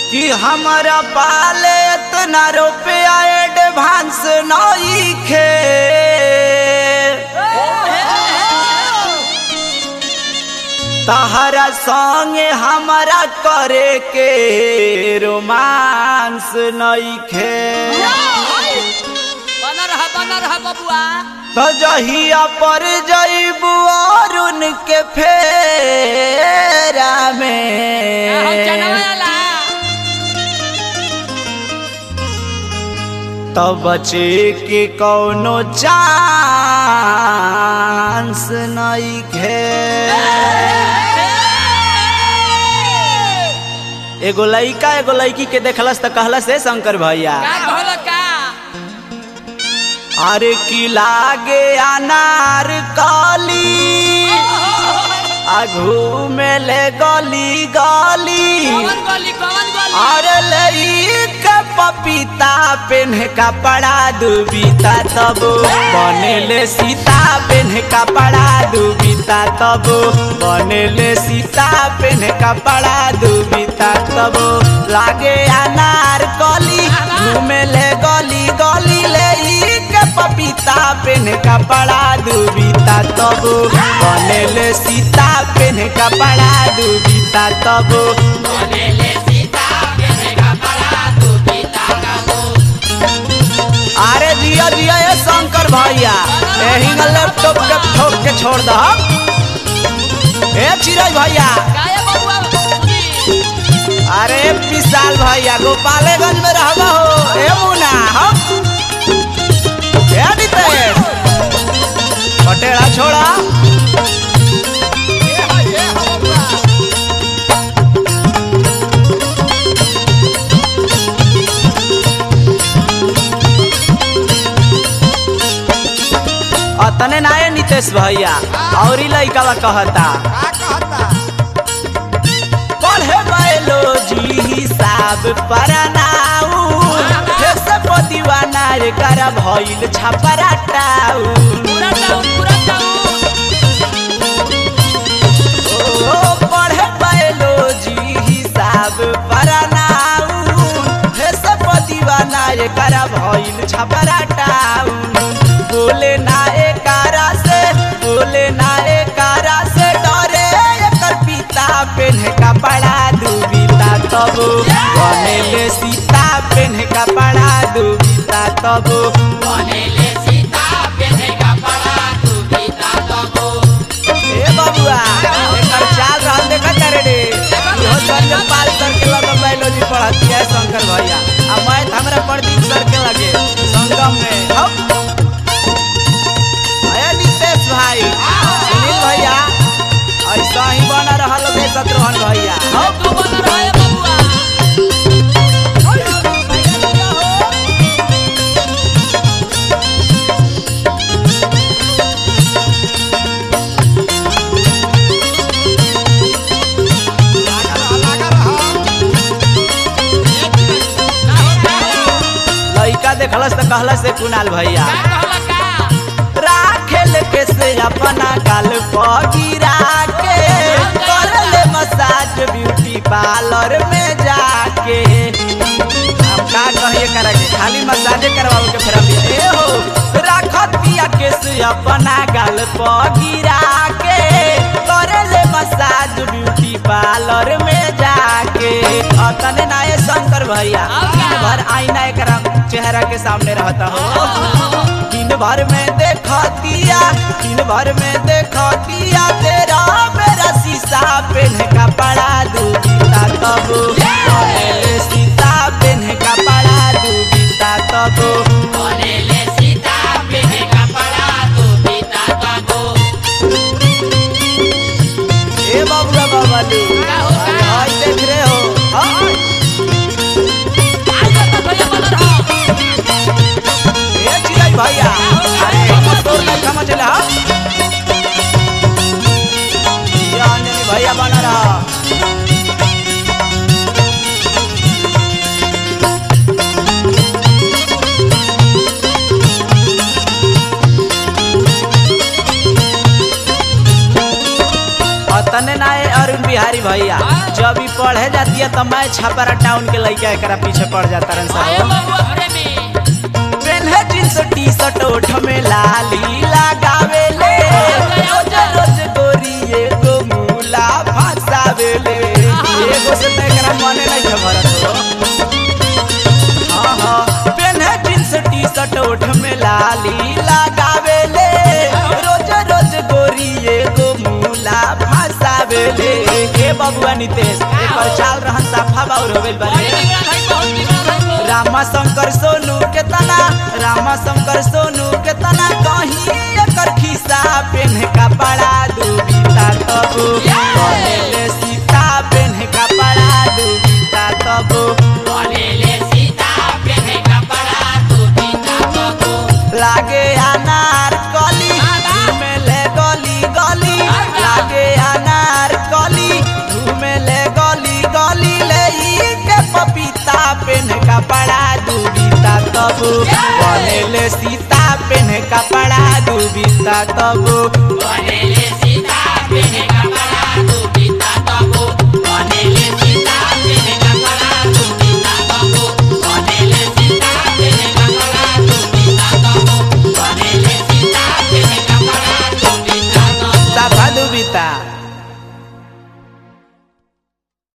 कि हमारा पाले इतना रुपया एडवांस नहीं खे तहरा संगे हमारा करे के रोमांस नहीं खे बना रहा बना रहा बबुआ तो जहिया पर जईबू और उनके फेरा हम में जनवाला तो बचे के कौनो चांस नहीं खे एगो लइका एगो लड़की के देखलस त कहलस हे शंकर भैया का कहल का अरे की लागे अनार काली आघू में ले गली गली कौन गली कौन गली अरे लई के पपीता पेन्ह कपड़ा दुबीता तब बनेले सीता पेन्ह कपड़ा दुबीता तब बनेले सीता पेन्ह कपड़ा दुबीता तब लागे अनार कली घूमेले गली गली ले के पपीता पेन्ह कपड़ा दुबीता तब बनेले सीता पेन्ह कपड़ा दुबीता तब अरे जिया जिया ये शंकर भैया यही लैपटॉप के ठोक के छोड़ दो ए चिरज भैया काया बबुआ सुनी अरे विशाल भैया गोपालगंज में रहबा हो ए मुना हम ए नितेश पटेड़ा छोड़ा अतने ना है नितेश भैया और ही लइका कहता पढ़े बायोलॉजी हिसाब पढ़नाऊ से दीवाना रे कर भइल छपराटाऊ पूरा टाउन पूरा टाउन ओ पढ़े बायोलॉजी हिसाब पढ़नाऊ से दीवाना रे कर भइल छपराटाऊ बोले ना एकारा से बोले ना एकारा से डरे एकर पिता पेन्ह कपड़ा दुबीता तब बनेले सीता पेन्ह कपड़ा दुबीता तब ए बबुआ एकर चाल रहल देखत रे रे इहो संजय पाल सर के लगे बायोलॉजी पढ़ती है शंकर भैया आ मैथ हमरा प्रदीप सर के लगे संगम में हम अरे नितेश भाई सुनील भैया ऐसा ही बना रहल बे शत्रुघ्न भैया हम तू बना रहा है बबुआ लइका देखलस त कहलस से कुणाल भैया का कहल का राखेल के से अपना गाल पर गिरा के कर ले मसाज ब्यूटी पार्लर में जाके अब का कहिए करा के खाली मसाजे करवाओ के फिर अभी ए हो राखत पिया के से अपना गाल पर गिरा के कर ले मसाज ब्यूटी पार्लर में जाके अतने नाये शंकर भैया अब का? दिन भर आईना एकरा चेहरा के सामने रहता हो दिन भर में देखतिया दिन भर में देखतिया तेरा मेरा शीशा पेन कपड़ा दूबीता तब बनेले सीता पेन कपड़ा दूबीता तब ए बबुआ बाबालू का हो, का? आज देख रहे हो हाँ? आज तो भैया बना रहा ए चिराग भैया अरे कमर तोड़ नहीं कमा चले हाँ ये अंजनी भैया बना रहा बढ़े जाती है तो मैं छपरा टाउन के लड़का एकरा पीछे पड़ जाता रन आए साहब बबुआ प्रेमी पेन्हे जींस टी शर्ट ओठ में लाली लगावे ले रोज रोज गोरी एगो मूला फसावे ले एगो से तो एकरा मने नहीं है भरत हो हाँ हाँ पेन्हे जींस टी शर्ट ओठ में लाली लगावे ले रोज रोज गोरी एगो मूला फसावे ले ए बबुआ नितेश एकर चाल रहन साफा बाउर होवेल बड़ी बारे बिगड़ल है बहुत बिगड़ल है तो रामा शंकर सोनू के तना रामा शंकर सोनू के तना कहीं एकर खिस्सा पेन का बड़ा दुबिता तब कहेले सीता पेन का बड़ा दुबिता तब बोलेले सीता पेहे कपड़ा तू पीता बबू लागे अनार कली घूमेले गली गली लागे अनार कली घूमेले गली गली ले ई के पपीता पेन का बड़ा दुबिता तब बनेले सीता पेन का बड़ा दुबिता तब बोलेले सीता पेहे